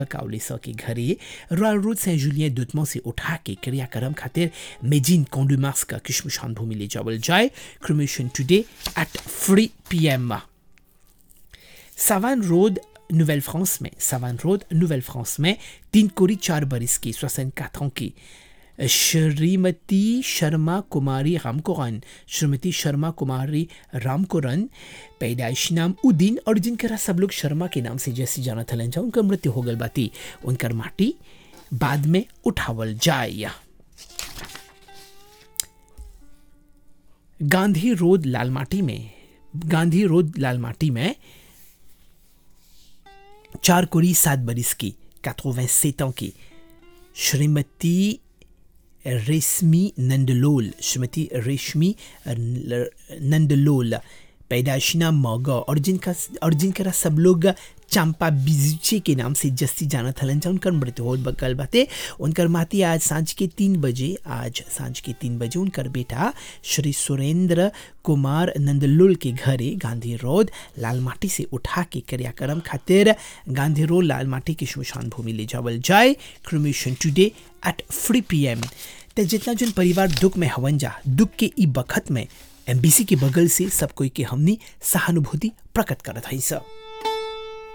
काउलिसा के घरे royal road saint Julien दुतमो से उठा के क्रियाक्रम खातिर मेजिन कोंडुमास का किशमशान भूमि ले जावल जाए cremation today at three PM Savanne road नोuvelle फ्रांस में सावान रोड नोuvelle फ्रांस में तीन कोरी चार बरिस की सोसन काथों की श्रीमती शर्मा कुमारी रामकोरन श्रीमती शर्मा कुमारी रामकोरन पैदाइश नाम उदीन और जिनकरा सब लोग शर्मा के नाम से जैसे जाना थलन जा उनका मृत्यु हो गल बाती उनकर माटी बाद में उठावल जाए गांधी रोड लालमाटी में गांधी रोड लालमाटी में चार कोरी सात बरिस की 87 ans की श्रीमती रेशमी नंदलोल श्रीमती रेशमी नंदलोल पैदाइशना मौगा और जिनका और जिनका सब लोग चंपा बिजुचे के नाम से जस्ती जाना थलन जा उनकर मृत्यु हो बकल बाते उनकर माती आज सांझ के तीन बजे आज सांझ के तीन बजे उनकर बेटा श्री सुरेंद्र कुमार नंदलुल के घरे गांधी रोड लालमाटी से उठा के क्रियाक्रम खातिर गांधी रोड लालमाटी की शमशान भूमि ले जावल जाए cremation today at three P M ते जितना जन परिवार दुख में हवन जा दुख के ई बखत में एमबीसी के बगल से सब कोई के हमनी सहानुभूति प्रकट करत है सब